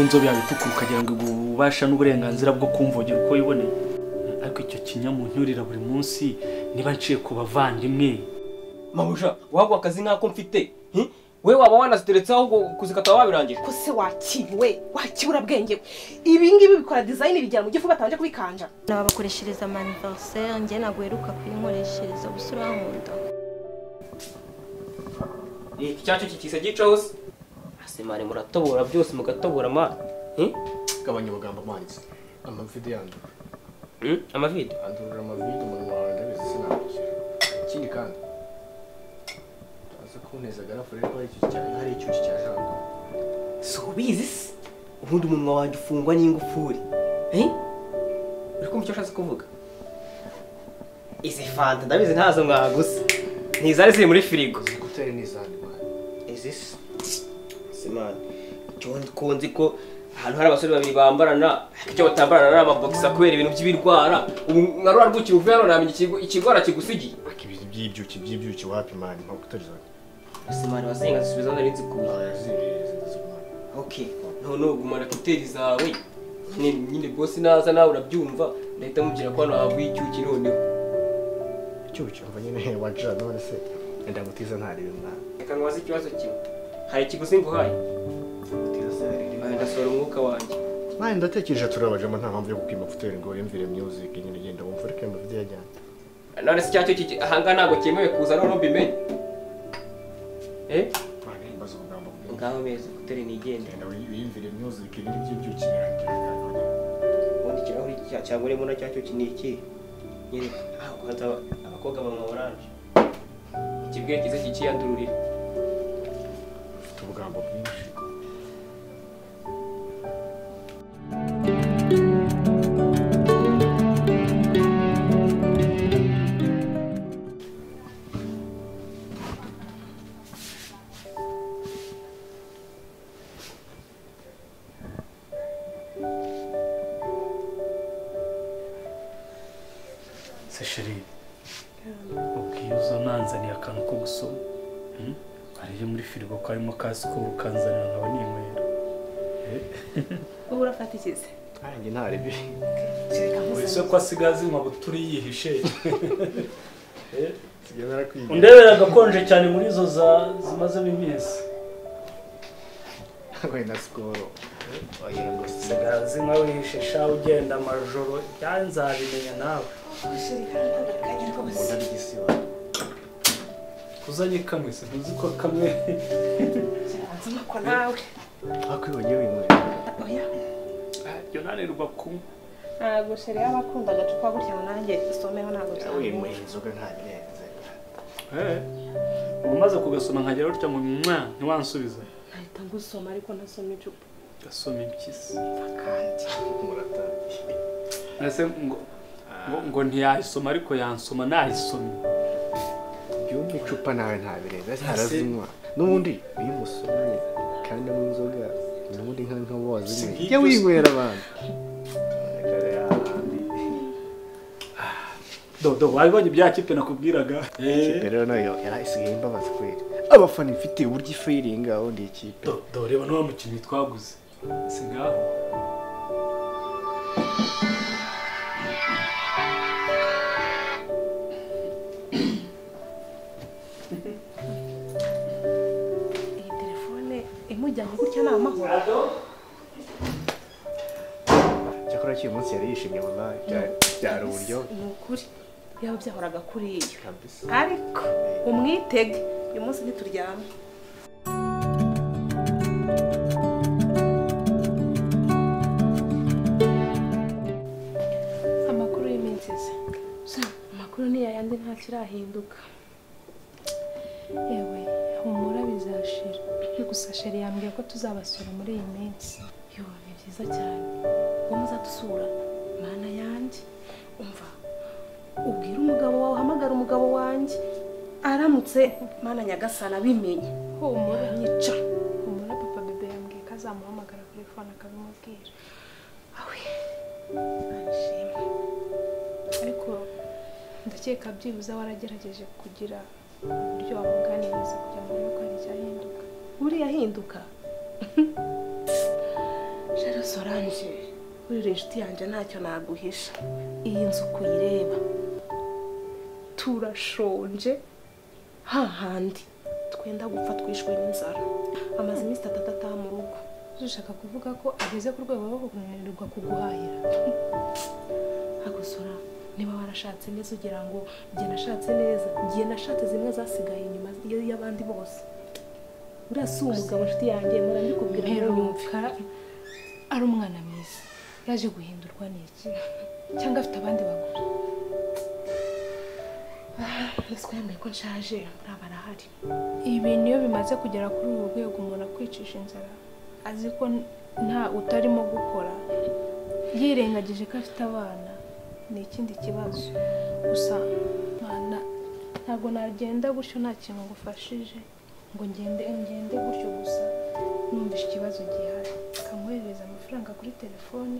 inzobe yawe itukura ukagira ngo iguhe ububasha n'uburenganzira bwo kumvogera uko wiboneye ariko icyo kinyamunyurira buri munsi niba nciye ku bavandimwe mabuja wagwa akazi nk'ako mfite hi? we waba wanaziteretse ahubwo kuzikata wabirangije ko se wakiriwe wakibura bwenge we ibi ngibi bikora dizayini bigera mu gifu batabanje kubikanja nababakoreshereza amaniveriseri njye ntabwo heruka kuyinkoreshereza gusa urankunda iki cyacyo kikise gicaho se asemare muratobora byose mugatobora mana hi? gabanya amagambo amanitse amavide yanjye Hmm? amavide andurura amavide umunwa wawe ndabizi sinakwishyura ikindi kandi aza kunteza agarafu rero hari icyuzi cya- hari icyuzi cya jango si ubizi se ubundi umunwa wanjye ufungwa n'ingufuri Eh? uri kumva icyo ashatse kuvuga izi fanta ndabizi ntazo mwagusa ntizari ziri muri firigo gutera n'izandi mwana izi se simani nzi ko ahantu hari abasore babiri bambarana icyo batambarana ari amabogisa kubera ibintu by'ibirwara ubu nka rwa rwukira uvuye hano namenye ikigo- ikirwara kigusigiye ariko ibintu by'ibyuki by'ibyuki wapi mwana ntabwo utarizana simani wasenga zisubiza nari nzi kuba okay noneho gumana kuteri zawe nyine nyine bosi naza nawe urabyumva ndahita mubwira ko hano havuye icyuki noneho icyuki umva nyine wajira none se wenda gutiza ntarebe mwana reka nkubaze ikibazo kimwe hari ikiguzi nguhaye Aha, ndasohora umwuka wanjye mwana ndatekereje turabajemo nta mpamvu yo kukwima kutera ngo wiyumvire music nyine ugenda wumva ariko ayo mavide yajyanye none se icyacyo kiki ahangaha ntabwo cyemewe kuza noneho mbimenye eh mwana yimbaza ubugambo bwiwe ngaho meza kuteri nigende genda wiyumvire music ibintu by'ibyuki birangira ubundi ikirahuri cya- cyangwa urimo na cyacyo ki ni iki nyine hakubaza abakobwa banywa oranje ikibwe kize kikiyandururira ufite ubugambo bwinshi se sheri ubwiye uza nanzaniye akantu ko gusoma Hmm? hariyo muri firigo karimo ka sikoro ukanzanira nkaba ninywera ubu urafata ikize nanjye ntarebe wese ko asigaye azinywa buturi yihishe nsigaye narakwiye undebera agakonje cyane muri izo za zimazemo iminsi we na sikoro wagira ngo si usigaye azinywa wihishe sha ugenda amajoro byanzabimenya nawe umuntu ari igisiba kuzanye kamwe se ntuzi ko kamwe nzumako nawe ariko iyo wagiye winywera oya iryo nanirwa kunywa ntabwo sheri yaba akunda agacupa gutya ngo nanjye someho ntabwo nawe winywera inzoga ntabirenze uba umaze kugasoma nkagira utya ngo mwa ntiwansubize nahita ngusoma ariko ntasoma icupa gasoma impyisi kandi muratangiye ese ngo ngo, ngo ntiyayisoma ariko yansoma nayisomye byumva icupa nawe ntabirenza ntarazinywa n'ubundi iyo umusomye kandi anywa inzoga n'ubundi nka nka wazi Si jya nk'ibyo se. winywera abantu dodo wabibonye bya kipe nakubwiraga ikipe rero nayo yari isigaye imbabaza kweri abafana ifite uburyo ifiringa undi ikipe Do- do reba n'uwa mukinnyi twaguze si ngaho iyi telefone imujyanye gutya ni amahoro cyakora cyuyu munsi yari yishimye mama byari- byari uburyo ni ukuri yaba byahoraga kuri iyo kabisa ariko umwitege uyu munsi ntituryame amakuru y'iminsi ize Sa, amakuru ni yayandi nta kirahinduka yewe humura bizashira gusa sheri yambwiye ko tuzabasura muri iyi minsi yo ni byiza cyane uwo muzadusura mana yanjye umva ubwire umugabo wawe uhamagara umugabo wanjye aramutse mana nyagasana abimenye humura aranyica humura papa bebe yambwiye ko azamuhamagara kuri fone akabimubwira awe arishima ariko ndakeka byibuze waragerageje kugira uburyo wamuganiriza kugira ngo urebe ko hari icyahinduka uriya ahinduka rero solange burira inshuti yanjye ntacyo naguhisha iyi nzu uko uyireba turashonje hahandi twenda gupfa twishwe n'inzara amaze iminsi itatu atataha mu rugo ushaka kuvuga ko ageze ku rwego rwo kunanirwa kuguhahira agusura niba warashatse neza ugira ngo njye nashatse neza njye nashatse zimwe zasigaye inyuma y- y'abandi bose uriya si umugabo inshuti yanjye mpora mbikubwira ntuyumve mperuka ari umwana mwiza yaje guhindurwa n'iki cyangwa afite abandi bagore ese yambaye ko nshaje buriya barahari ibi niyo bimaze kugera kuri ubu rwego umuntu akwicisha inzara azi ko n- nta utarimo gukora yirengagije ko afite abana ni ikindi kibazo gusa mwana ntabwo nagenda gutyo nta kintu ngufashije ngo ngende ngende gutyo gusa numvishe ikibazo gihari ukamwoherereza amafaranga kuri telefone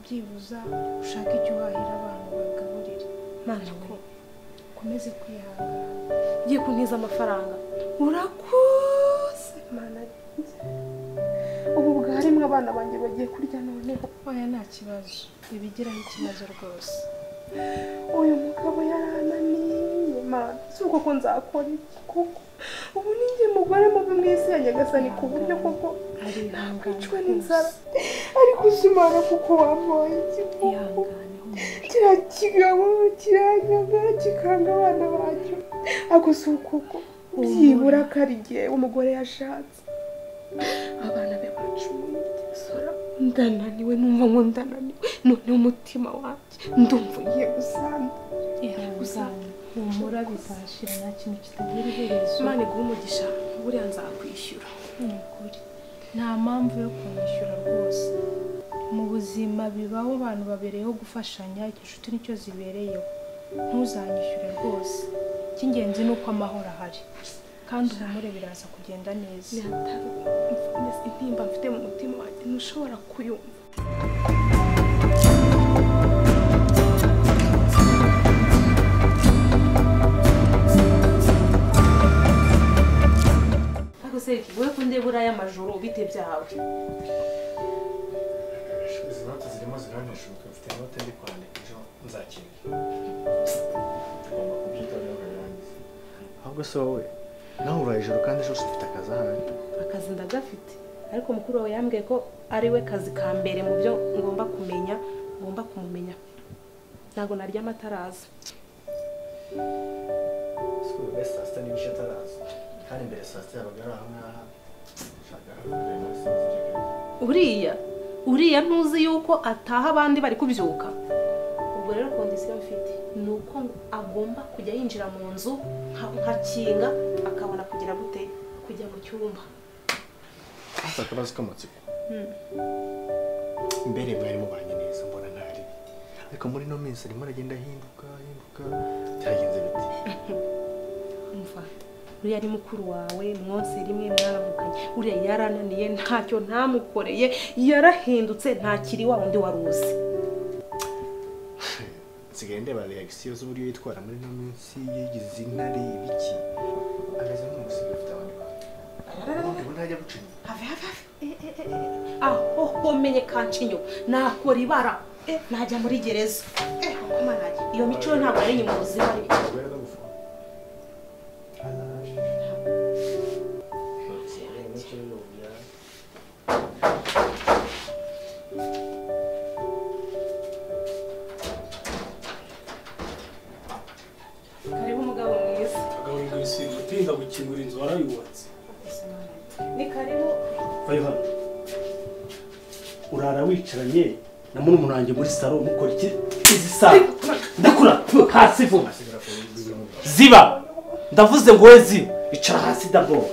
byibuza ushake icyo uhahira abantu bagaburire mana we ukomeze kwihangana ugiye kuntiza amafaranga urakoze mana yanjye. ubu bwaremwe abana banjye bagiye kurya noneho oya nta kibazo ibigiraho ikibazo rwose uyu mugabo yarananiye mana si uko ko nzakora iki koko ubu ni njye mugore mubi mu isi ya nyagasani ku buryo koko arihangane ncwe n'inzara ariko uzimara kuko wambaye iki koko ihangane humura kiriya kigabo kiranyaga kikanga abana bacyo ako si ukoko byibura ko ari igihe umugore yashatse abana be bacumuye sora ndananiwe numva ngo ndananiwe noneho umutima wanjye ndumva ugiye gusanda ihangane humura bizashira nta kintu kitagira iherezo imana iguha umugisha buriya nzakwishyura ni ukuri nta mpamvu yo kumwishyura rwose mu buzima bibaho abantu babereyeho gufashanya inshuti nicyo zibereyeho ntuzanyishyure rwose icy'ingenzi ni uko amahoro ahari kandi humure biraza kugenda neza ntihatari intimba mfite mu mutima wanjye ntushobora kuyumva ariko se wowe kundeba uriya majoro bite byawe izi note zirimo ziranishuka mfite inote ndi kwandika ejo nzakenera ugomba kubyitabira ukabirangiza ahubwo se wowe nawe uraye ijoro kandi ejo se ufite akazi ahandi akazi ndagafite ariko mukuru wawe yambwiye ko ari we kazi ka mbere mu byo ngomba kumenya ngomba kumumenya ntabwo narya amataraza si buri wese saa sita n'ibice ataraza kandi mbere saa sita yabaga ari aha ngaha shaka hakurya muri sinzi uriya uriya ntuzi yuko ataha abandi bari kubyuka ubwo rero kondisiyo mfite ni uko agomba kujya yinjira mu nzu nka- nkakinga akabona kugira gute kujya mu cyumba si akabazo k'amatsiko mbere mwari mubanye neza mbona ntari ariko muri ino minsi arimo aragenda ahinduka ahinduka byagenze bite umva uriya ni mukuru wawe mwose rimwe mwaravuganye uriya yarananiye ntacyo ntamukoreye yarahindutse ntakiri wa wundi wari uzi nsigaye ndeba reagisiyo z'uburyo yitwara muri ino minsi yagize intare ibiki ameze nk'umusizi ufite abandi bantu ubona ntajya gucinya have have have Eh, eh, eh, eh. aho homenye kancinyo nakora ibara Eh, najya muri gereza Eh, koko manage. iyo mico yo ntabwo ari inyuma buzima ariko ubwo yari gufunga karibu umugabo mwiza agaburira ibisigo utinda gukingura inzu warayubatse ni karibu vayo hano urara wicaranye na murumuna wanjye muri salo mukora iki izi saa ndakura hasi vuba ziba ndavuze ngo wowe ziba icara hasi dabo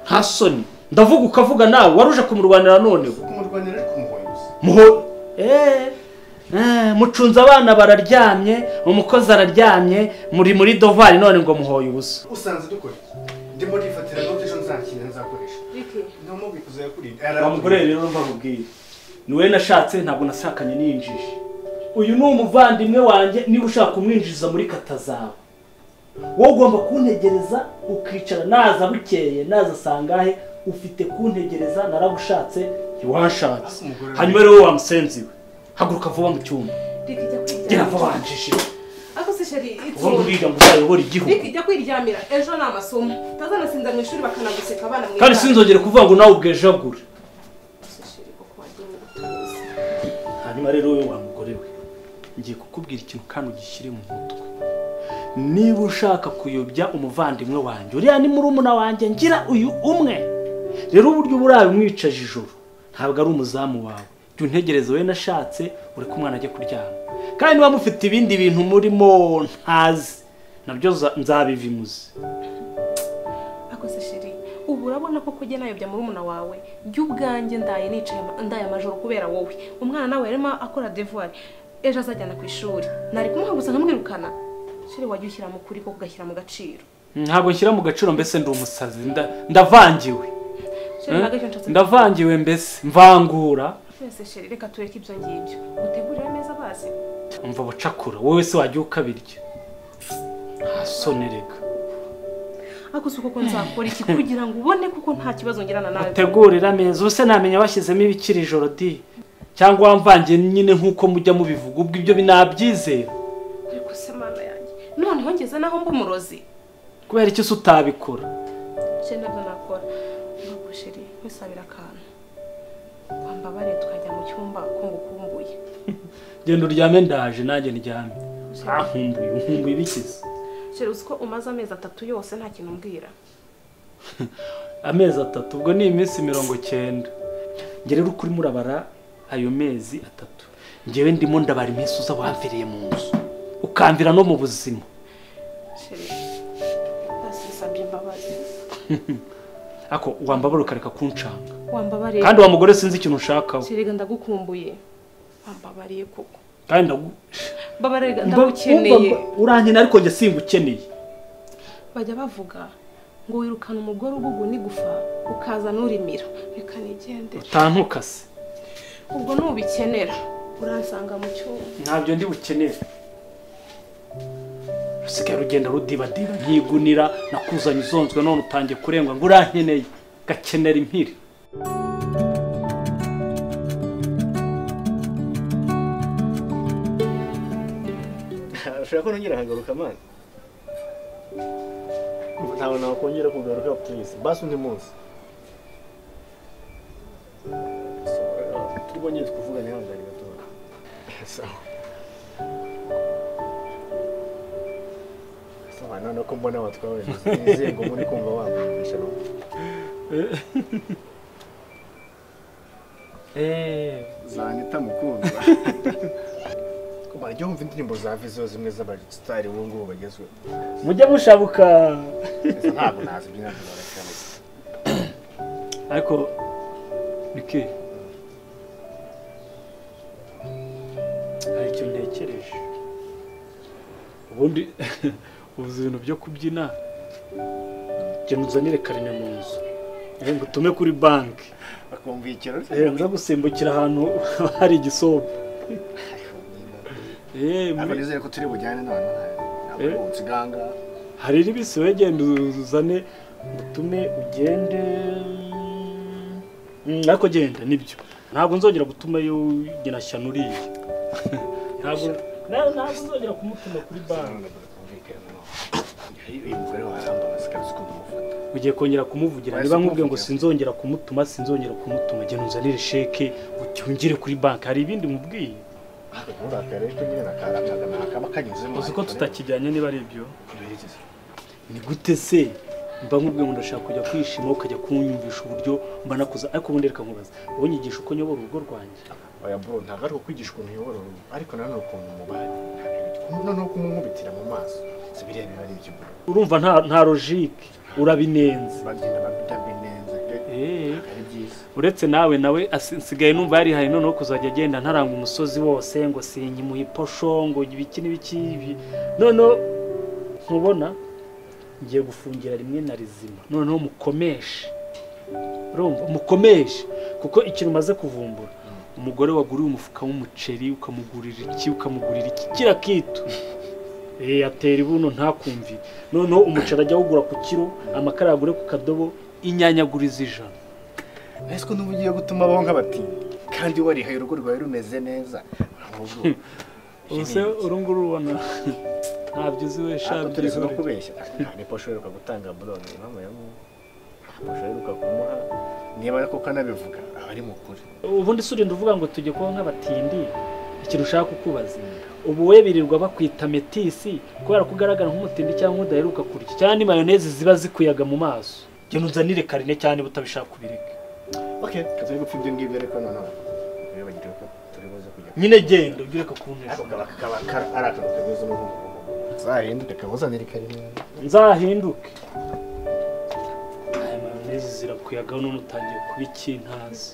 nta soni ndavuga ukavuga nawe wari uje kumurwanira noneho kumurwanira ariko umuhoye gusa muho eee mucunze abana bararyamye umukozi araryamye muri muri dovari none ngo muhoye ubusa usanze dukora iki ndimo nifatira note ejo nzakina nzakoresha ntamubwira uzayakurinda bamukoreye rero mbamubwire ni wowe nashatse ntabwo nashakanye n'iyinjije uyu ni umuvandimwe wanjye niba ushaka kumwinjiza muri kata zawe wowe ugomba kuntegereza ukicara naza bukeye naza asangahe ufite kuntegereza naragushatse ntiwanshatse hanyuma rero wamusenze iwe haguruka vuba mu cyumba reka ijya kwiryamira gera vuba wanjije ariko se sheri ubu ngubu itsinda uriga ngo uzayobore igihugu reka ijya kwiryamira ejo ni amasomo utazanasinda mu ishuri bakanaguseka abana mu kandi sinzongere kuvuga ngo nawe ubwejagure hanyuma rero wowe wa mugore we ngiye kukubwira ikintu kandi ugishyire mu mutwe niba ushaka kuyobya umuvandimwe wanjye uriya ni murumuna wanjye ngira uyu umwe rero uburyo uba urabimwicaje ijoro ntabwo ari umuzamu wawe jya untegereza we nashatse ureke umwana ajye kuryama kandi niba mufite ibindi bintu murimo ntazi nabyo za- nzabivimuze ariko se sheri ubu urabona ko kujya nayobya murumuna wawe jya ubwanjye ndaye nicaye ama- ndaye amajoro kubera wowe umwana nawe yarimo akora devuwari ejo azajyana ku ishuri nari kumuha gusa nkamwirukana sheri wajya ushyira mu kuri ko ugashyira mu gaciro ntabwo nshyira mu gaciro mbese ndi umusazi nda- ndavangiwe sheri ntabwo aricyo nshatse ndavangiwe mbese mvangura twese sheri reka tureke ibyo ngibyo utegurire ameza bazi umva bucakura wowe se wajya ukabirya ntasonereka ariko si uko ko nzakora iki kugira ngo ubone kuko nta kibazo ngirana nawe utegurira ameza ubu se namenya bashyizemo ibikiri ijoro di cyangwa wamvangiye nyine nk'uko mujya mubivuga ubwo ibyo binabyizera ariko se mana yanjye noneho ngeze naho mba umurozi kubera iki se utabikora sheri nabyo nakora ntabwo sheri nkwisabira akantu wambabariye tukajya mu cyumba ko ngukumbuye genda uryame ndaje nanjye ndyame Sheri- ntakumbuye nkumbuye ibikiza sheri uzi ko umaze amezi atatu yose nta kintu umbwira amezi atatu ubwo ni iminsi mirongo cyenda njye rero uko urimo urabara ayo mezi atatu njyewe ndimo ndabara iminsi uza wamviriye mu nzu ukamvira no mu buzima sheri basisabye imbabazi ako wambabara ukareka kuncanga wambabariye kandi wa mugore sinzi ikintu unshakaho sheri reka ndagukumbuye wambabariye koko kandi ndagu- mbabarira mba- ndagukeneye umva- mba- urankeneye ariko njye singukeneye bajya bavuga ngo wirukana umugore ugugu n'igufa ukaza n'urimira reka nigendere utantukase ubwo nubikenera uransanga mu cyumba ntabyo ndi bukenere rusigaye rugenda rudibadiba ntigunira nakuzanye uzonzwe none utangiye kurengwa ngo urankeneye gakenera impiri ushobora ko nongera nkagaruka mani ntawe nakongera kugaruka purize basi undi munsi twongeye tukuvugane hangari gatoya sawa sawa none ko mbona watwawe nizeye ngo muri kumva wamukoresha no zanita mukundwa kuba jya wumva indirimbo za viziyo zimwe z'abasitari ubu ngubu bagezweho mujye mushabuka Gusa ntabwo nazibyina zibaracyane ariko bike hari icyo ntekereje ubundi ubuze ibintu byo kubyina genda uzanire karine mu nzu Eh, ngo utume kuri banki bakumvikira Eh, nza gusimbukira ahantu hari igisobe Eh, muri- ariko nizere ko turi bujyane none ntabwo Eh. ubutse iganga hari n'ibisi wegenda uzane utume ugende Mm, ariko genda nibyo ntabwo nzongera gutuma yongera shyano uriya ntabwo na- ntabwo nzongera kumutuma kuri banki uyu mugore warambabaza kandi uzi ko ndamufata ugiye kongera kumuvugira Wahise niba nkubwiye ngo kumuvugira. sinzongera kumutuma sinzongera kumutuma genda unzanire sheke ucyongere kuri banki hari ibindi mubwiye nturakare ko nyine nakarakaga nakaba kanyuzemo uzi ko tutakijyanye niba ari ibyo tutakibyerekezo ni gute se mba nkubwiye ngo ndashaka kujya kwishima ukajya kunyumvisha uburyo mba nakuza ariko ubundi reka nkubaza wowe nyigisha uko nyobora urugo rwanjye oya bro ntabwo ari ukwigisha ukuntu uyobora urugo ariko nanone ukuntu umubanye noneho kumunkubitira mu maso si biriya biba ari iby'ubu urumva nta nta logike urabinenze bagenda babidabinenze pe Eh, ari byiza uretse nawe nawe asi- nsigaye numva yarihaye noneho kuzajya agenda ntaranga umusozi wose ngo sinyimuhe iposho ngo ibiki n'ibiki ibi noneho ntubona ngiye gufungira rimwe na rizima noneho mukomeshe urumva mukomeshe kuko ikintu umaze kuvumbura umugore waguriwe umufuka w'umuceri ukamugurira iki ukamugurira iki kiriya kitu Eh, atera ibuno ntakumvire noneho umuceri ajya awugura ku kiro amakara yagure ku kadobo inyanyaguriza ijana ese ko n'ubu ugiye gutuma abaho nk'abatindi kandi warihaye urugo rwawe rumeze neza ahubwo ubuse uru nguru ubona ntabyo uzi we Ako shabye turetse no kubeshya nta posho iheruka gutanga buroge impamvu ya mu posho iheruka kumuha niba koko anabivuga aba ari mukuri ubundi si urinda uvuga ngo tujye kuba nk'abatindi ikintu ushaka kukubaza ubu we birirwa bakwita metisi kubera ko ugaragara nk'umutindi cyangwa udaheruka kurya cyangwa ni mayoneze ziba zikuyaga mu maso genda unzanire karine cyane niba utabishaka ubireke okay kazoye gupfa ibyo ngibyo ariko noneho bibagire ko turi buze kujya nyine genda ubwire ko kuntesha ariko kaba kaba kar- ari akantu kameze nk'ubu zahinduke kabuzanire karimo nzahinduke aya mayoneze zirakuyaga none utangiye kuba ikintazi